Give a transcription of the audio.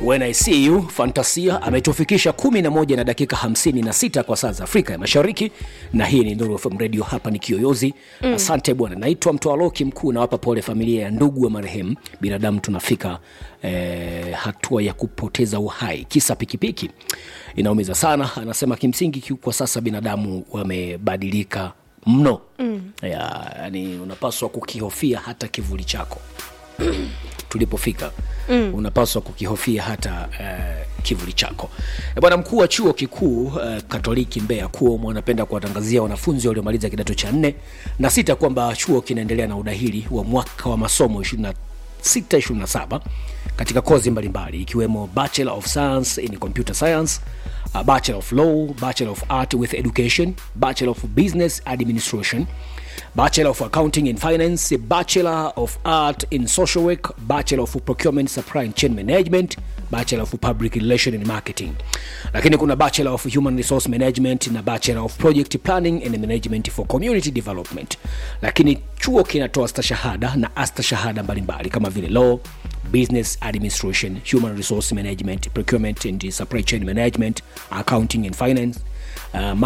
When I see you Fantasia ametufikisha 11 na dakika 56 kwa saa za Afrika ya Mashariki, na hii ni Nuru FM Radio. Hapa ni Kiyoyozi. Mm. Asante bwana, naitwa Mtoaloki Mkuu, nawapa pole familia ya ndugu wa marehemu. Binadamu tunafika eh, hatua ya kupoteza uhai, kisa pikipiki inaumiza sana. Anasema kimsingi ki- kwa sasa binadamu wamebadilika mno mm. ya, yani unapaswa kukihofia hata kivuli chako tulipofika mm. unapaswa kukihofia hata uh, kivuli chako E bwana mkuu wa chuo kikuu uh, katoliki mbeya kuom anapenda kuwatangazia wanafunzi waliomaliza kidato cha nne na sita kwamba chuo kinaendelea na udahili wa mwaka wa masomo 26 27 katika kozi mbalimbali ikiwemo bachelor of science in computer science uh, bachelor of law bachelor of art with education bachelor of business administration Bachelor of Accounting in Finance, Bachelor of Art in Social Work, Bachelor of Procurement Supply and Chain Management, Bachelor of Public Relation and Marketing. Lakini kuna Bachelor of Human Resource Management na Bachelor of Project Planning and Management for Community Development. Lakini chuo kinatoa stashahada na astashahada mbalimbali kama vile Law, Business Administration, Human Resource Management, Procurement and Supply Chain Management, Accounting and Finance, uh,